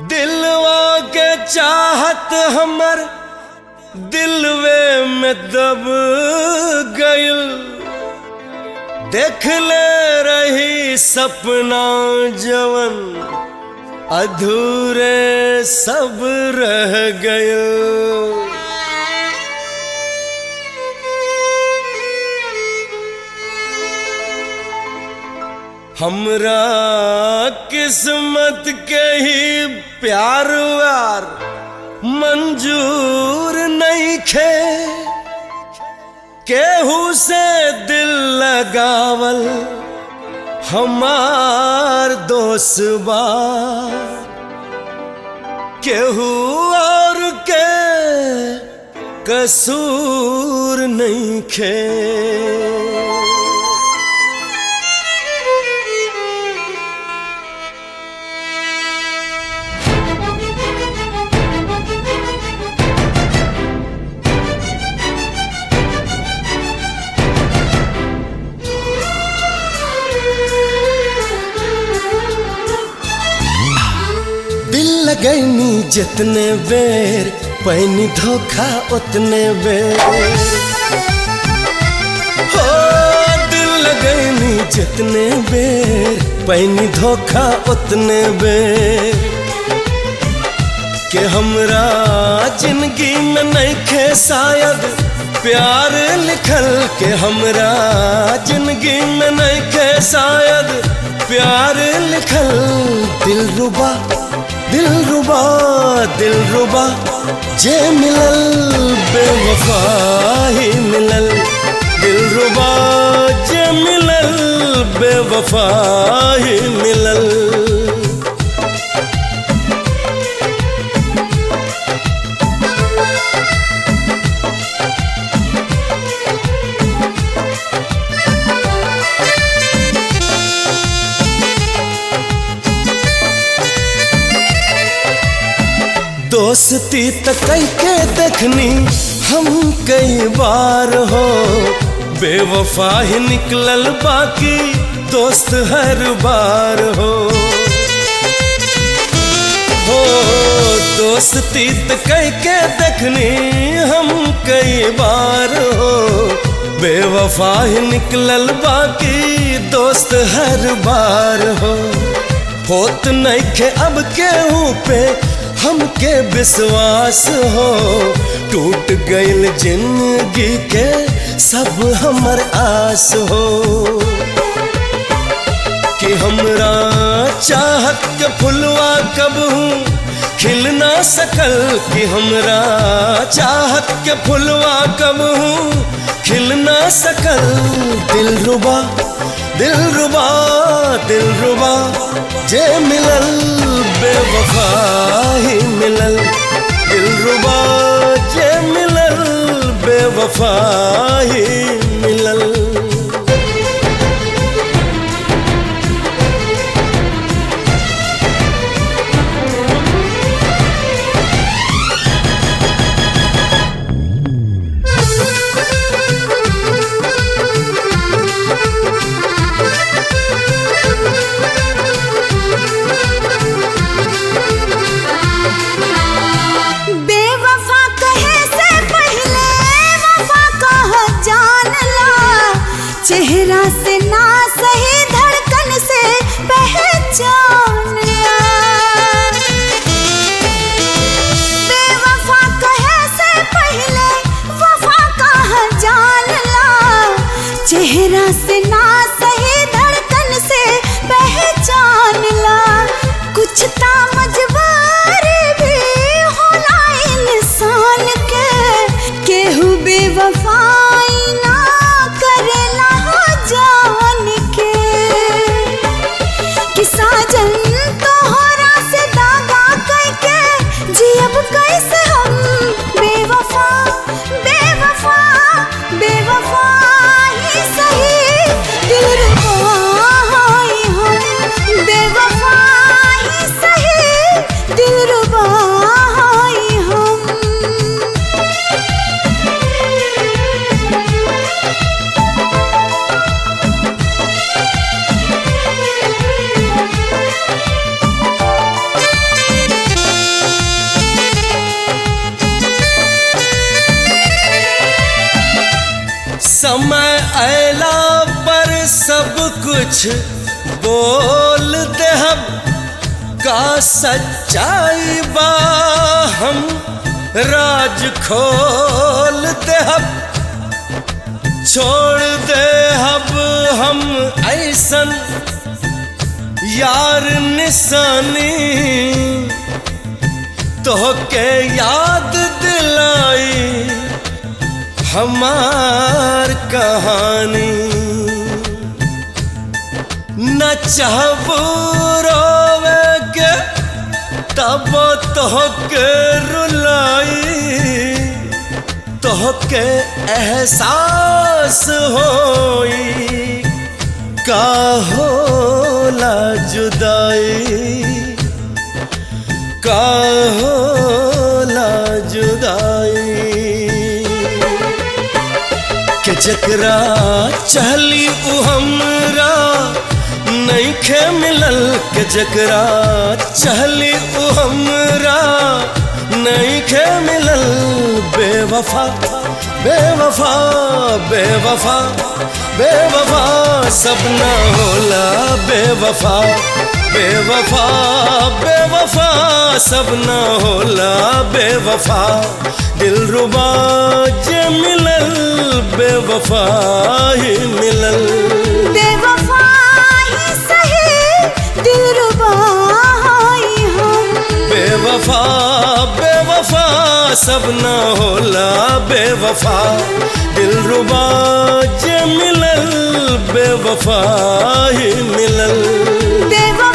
दिलवा के चाहत हमर दिलवे में दब गइल देख ले रही सपना जवन अधूरे सब रह गइल हमरा किस्मत के ही प्यार व्यार मंजूर नहीं खे केहू से दिल लगावल हमार दोस्त बा केहू और के कसूर नहीं खे दिल लगैनी जितने बेर पैनी धोखा उतने बेर हो दिल लगैनी जितने बेर पैनी धोखा उतने बेर के हमरा जिंदगी में नहीं खे शायद प्यार लिखल के हमरा जिंदगी में नहीं खे शायद प्यार लिखल दिल रुबा दिल रुबा दिल रुबा जे मिलल बेवफा ही मिलल दिल रुबा जे मिलल बेवफा ही मिलल दोस्ती त कई के देखनी हम कई बार हो बेवफा ही निकलल बाकी दोस्त हर बार हो हो दोस्ती त कई के देखनी हम कई बार हो बेवफा ही निकलल बाकी दोस्त हर बार हो होत नहीं खे अब केहू पे हमके विश्वास हो टूट गइल जिंदगी के सब हमर आस हो कि हमरा चाहत के फुलवा कब हूँ खिल ना सकल कि हमरा चाहत के फुलवा कब हूँ खिल ना सकल दिल रुबा दिल रुबा दिल रुबा जे मिलल बेवफा ही मिलल दिल रुबा जे मिलल बेवफा ही मिलल बेवफा कहे से पहले वफा कह जान ला चेहरा से ना सही धड़कन से पहचान ला बेवफा कहे से पहले वफा कह जान ला चेहरा से ना सही धड़कन से पहचान ला कुछ ता मजबूरी भी होला इंसान के केहू बेवफाई ना करेला जान के कि साजन तोहरा से दागा करके जियब कैसे हम बेवफा बेवफा बेवफा ही सही दिल रुबा ही हम बेवफा ही सही दिल रुबा ही हम समय अला पर सब कुछ बोल दे हम का सच्चाई बा हम राज खोल दे हम छोड़ दे अब हम ऐसन यार निशानी तो के याद दिलाई हमार कहानी न चाहबू रोवे के तब तो के रुलाई तो के एहसास होई का होला जुदाई का होला जुदाई के जकरा चहली उ हमरा नइखे मिलल के जकरा चहली उ हमरा नइखे मिलल बेवफा बेवफा बेवफा बेवफा सब ना होला बेवफा बेवफा बेवफा सब ना होला बेवफा दिल रुबा जे मिलल बेवफा ही मिलल बेवफा ही सही दिलरुबा ही हम बेवफा बेवफा सब ना होला बेवफा दिल रुबा जे मिलल बेवफा ही मिलल बेवफा